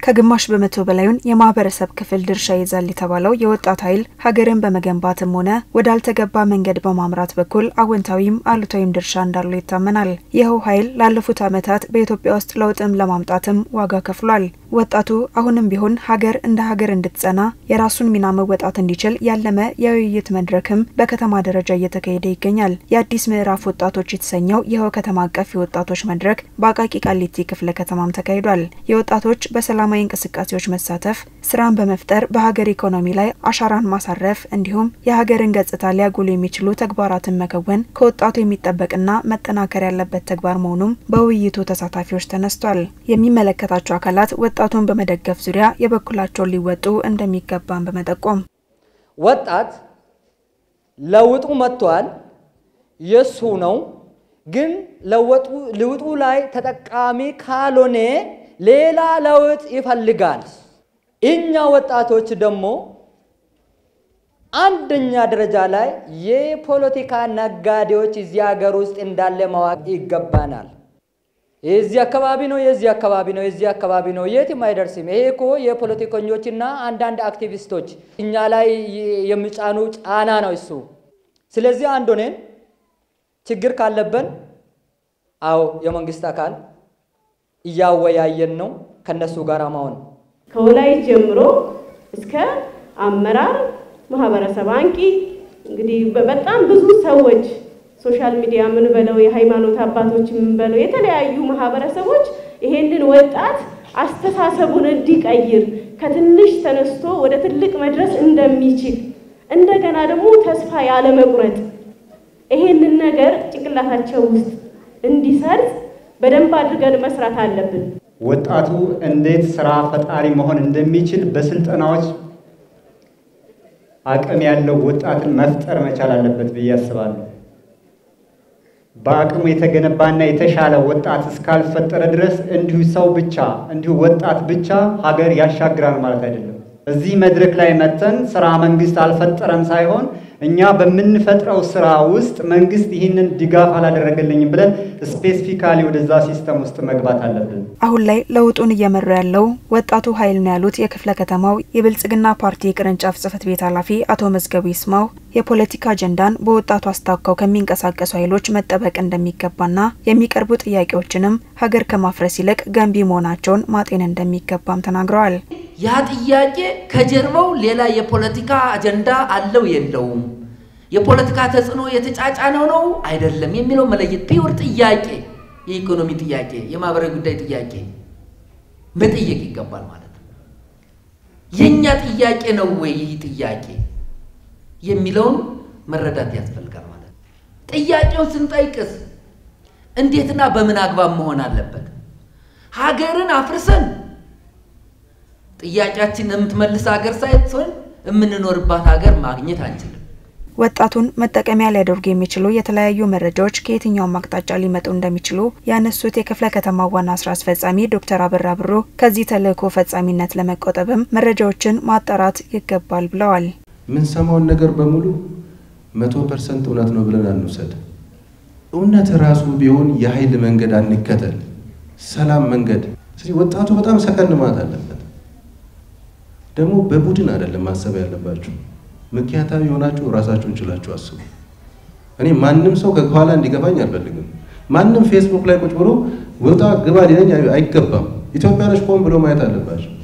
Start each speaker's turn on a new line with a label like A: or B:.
A: ከግማሽ በመቶ በላዩን የማህበረሰብ ክፍል ድርሻ ይዛል የተባለው የወጣት ኃይል ሀገርን በመገንባትም ሆነ ወዳልተገባ መንገድ በማምራት በኩል አዎንታዊም አሉታዊም ድርሻ እንዳለው ይታመናል። ይኸው ኃይል ላለፉት ዓመታት በኢትዮጵያ ውስጥ ለውጥም ለማምጣትም ዋጋ ከፍሏል። ወጣቱ አሁንም ቢሆን ሀገር እንደ ሀገር እንድትጸና የራሱን ሚና መወጣት እንዲችል ያለመ የውይይት መድረክም በከተማ ደረጃ እየተካሄደ ይገኛል። የአዲስ ምዕራፍ ወጣቶች የተሰኘው ይኸው ከተማ አቀፍ የወጣቶች መድረክ በአቃቂ ቃሊቲ ክፍለ ከተማም ተካሂዷል። የወጣቶች በሰላማዊ እንቅስቃሴዎች መሳተፍ፣ ስራን በመፍጠር በሀገር ኢኮኖሚ ላይ አሻራን ማሳረፍ እንዲሁም የሀገርን ገጽታ ሊያጎሉ የሚችሉ ተግባራትን መከወን ከወጣቱ የሚጠበቅና መጠናከር ያለበት ተግባር መሆኑም በውይይቱ ተሳታፊዎች ተነስቷል። የሚመለከታቸው አካላት ወጣቱን በመደገፍ ዙሪያ የበኩላቸውን ሊወጡ እንደሚገባም በመጠቆም
B: ወጣት ለውጡ መጥቷል፣ የሱ ነው። ግን ለውጡ ላይ ተጠቃሚ ካልሆነ ሌላ ለውጥ ይፈልጋል። እኛ ወጣቶች ደግሞ አንደኛ ደረጃ ላይ የፖለቲካ ነጋዴዎች እዚህ ሀገር ውስጥ እንዳለ ማወቅ ይገባናል። የዚህ አካባቢ ነው፣ የዚህ አካባቢ ነው፣ የዚህ አካባቢ ነው፣ የትም አይደርስም። ይሄ እኮ የፖለቲከኞችና አንዳንድ አክቲቪስቶች እኛ ላይ የሚጫኑ ጫና ነው እሱ። ስለዚህ አንድ ሆነን ችግር ካለብን አዎ የመንግስት አካል እያወያየን ነው ከነሱ ጋር መሆን
C: ከወላይት ጀምሮ እስከ አመራር ማህበረሰብ አንቂ እንግዲህ በጣም ብዙ ሰዎች ሶሻል ሚዲያ ምን በለው የሃይማኖት አባቶች ምን በለው የተለያዩ ማህበረሰቦች ይሄንን ወጣት አስተሳሰቡን እንዲቀይር ከትንሽ ተነስቶ ወደ ትልቅ መድረስ እንደሚችል እንደገና ደግሞ ተስፋ ያለመቁረጥ ይሄንን ነገር ጭንቅላታቸው ውስጥ እንዲሰርጽ በደንብ አድርገን መስራት አለብን።
D: ወጣቱ እንዴት ስራ ፈጣሪ መሆን እንደሚችል በስልጠናዎች አቅም ያለው ወጣትን መፍጠር መቻል አለበት ብዬ አስባለሁ። በአቅሙ የተገነባና የተሻለ ወጣት እስካልፈጠረ ድረስ እንዲሁ ሰው ብቻ እንዲሁ ወጣት ብቻ ሀገር ያሻግራል ማለት አይደለም። እዚህ መድረክ ላይ መተን ስራ መንግስት አልፈጠረም ሳይሆን እኛ በምንፈጥረው ስራ ውስጥ መንግስት ይህንን ድጋፍ አላደረገልኝም ብለን ስፔሲፊካሊ ወደዛ ሲስተም ውስጥ መግባት አለብን።
A: አሁን ላይ ለውጡን እየመራ ያለው ወጣቱ ኃይል ነው ያሉት የክፍለ ከተማው የብልጽግና ፓርቲ ቅርንጫፍ ጽህፈት ቤት ኃላፊ አቶ መዝገቡ ይስማው የፖለቲካ አጀንዳን በወጣቱ አስታከው ከሚንቀሳቀሱ ኃይሎች መጠበቅ እንደሚገባና የሚቀርቡ ጥያቄዎችንም ሀገር ከማፍረስ ይልቅ ገንቢ መሆናቸውን ማጤን እንደሚገባም ተናግረዋል።
E: ያ ጥያቄ ከጀርባው ሌላ የፖለቲካ አጀንዳ አለው የለውም፣ የፖለቲካ ተጽዕኖ የተጫጫነው ነው አይደለም የሚለው መለየት ፒውር ጥያቄ፣ የኢኮኖሚ ጥያቄ፣ የማህበራዊ ጉዳይ ጥያቄ መጠየቅ ይገባል ማለት ነው። የእኛ ጥያቄ ነው ወይ ይህ ጥያቄ የሚለውን መረዳት ያስፈልጋል ማለት ነው። ጥያቄውን ስንጠይቅስ እንዴትና በምን አግባብ መሆን አለበት? ሀገርን አፍርሰን ጥያቄያችን የምትመልስ ሀገር ሳይሆን የምንኖርባት ሀገር ማግኘት አንችልም።
A: ወጣቱን መጠቀሚያ ሊያደርጉ የሚችሉ የተለያዩ መረጃዎች ከየትኛውም አቅጣጫ ሊመጡ እንደሚችሉ ያነሱት የክፍለ ከተማ ዋና ስራ አስፈጻሚ ዶክተር አበራ ብሩ ከዚህ ተልእኮ ፈጻሚነት ለመቆጠብም መረጃዎችን ማጣራት ይገባል ብለዋል።
F: የምንሰማውን ነገር በሙሉ መቶ ፐርሰንት እውነት ነው ብለን አንውሰድ። እውነት ራሱ ቢሆን የኃይል መንገድ አንከተል፣ ሰላም መንገድ። ስለዚህ ወጣቱ በጣም ሰከን ማለት አለበት። ደግሞ በቡድን አይደለም ማሰብ ያለባችሁ። ምክንያታዊ የሆናችሁ ራሳችሁን ችላችሁ አስቡ። እኔ ማንም ሰው ከኋላ እንዲገባኝ አልፈልግም። ማንም ፌስቡክ ላይ ቁጭ ብሎ ውጣ ግባ ሊለኝ አይገባም። ኢትዮጵያኖች ቆም ብሎ ማየት አለባቸው።